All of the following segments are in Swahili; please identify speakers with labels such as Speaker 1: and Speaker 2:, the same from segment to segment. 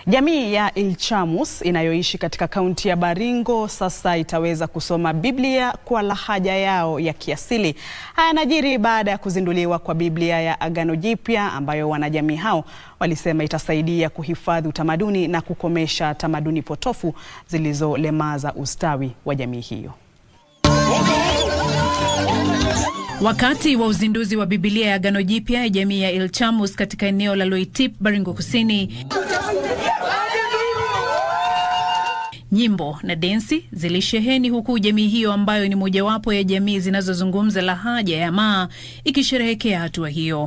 Speaker 1: Jamii ya Ilchamus inayoishi katika kaunti ya Baringo sasa itaweza kusoma Biblia kwa lahaja yao ya kiasili. Haya yanajiri baada ya kuzinduliwa kwa Biblia ya Agano Jipya ambayo wanajamii hao walisema itasaidia kuhifadhi utamaduni na kukomesha tamaduni potofu zilizolemaza ustawi wa jamii hiyo.
Speaker 2: Wakati wa uzinduzi wa Biblia ya Agano Jipya ya jamii ya Ilchamus katika eneo la Loitip, Baringo Kusini, nyimbo na densi zilisheheni huku jamii hiyo ambayo ni mojawapo ya jamii zinazozungumza lahaja ya Maa ikisherehekea hatua hiyo.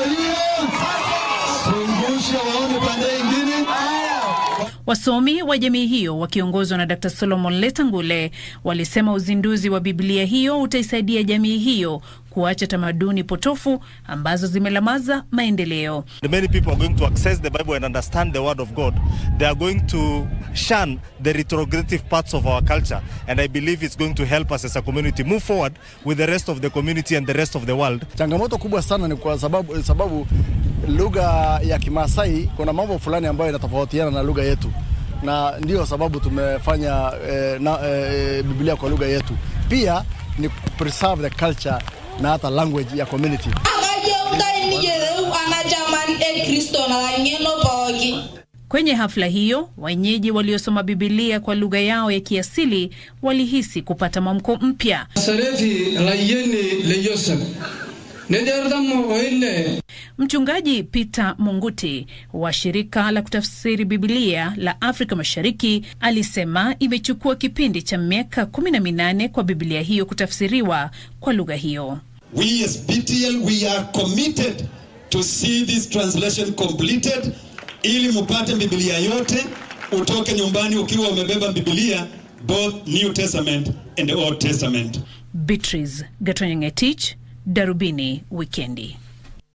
Speaker 2: Wasomi wa jamii hiyo wakiongozwa na Dr. Solomon Letangule walisema uzinduzi wa Biblia hiyo utaisaidia jamii hiyo kuacha tamaduni potofu ambazo zimelemaza maendeleo.
Speaker 3: Many people are going to access the Bible and understand the word of God. They are going to shun the retrogressive parts of our culture and I believe it's going to help us as a community move forward with the rest of the community and the rest of the world.
Speaker 4: Changamoto kubwa sana ni kwa sababu, sababu lugha ya Kimasai kuna mambo fulani ambayo inatofautiana na lugha yetu na ndiyo sababu tumefanya eh, na, eh, Biblia kwa lugha yetu. Pia ni preserve the culture na hata language ya community.
Speaker 2: Kwenye hafla hiyo, wenyeji waliosoma Biblia kwa lugha yao ya kiasili walihisi kupata mwamko mpya. Mchungaji Peter Munguti wa shirika la kutafsiri Biblia la Afrika Mashariki alisema imechukua kipindi cha miaka kumi na minane kwa Biblia hiyo kutafsiriwa kwa lugha hiyo.
Speaker 5: We as BTL, we are committed to see this translation completed ili mupate Biblia yote, utoke nyumbani ukiwa umebeba Biblia both New Testament and the Old Testament.
Speaker 2: Beatrice Gatonyengetich, Darubini Wikendi.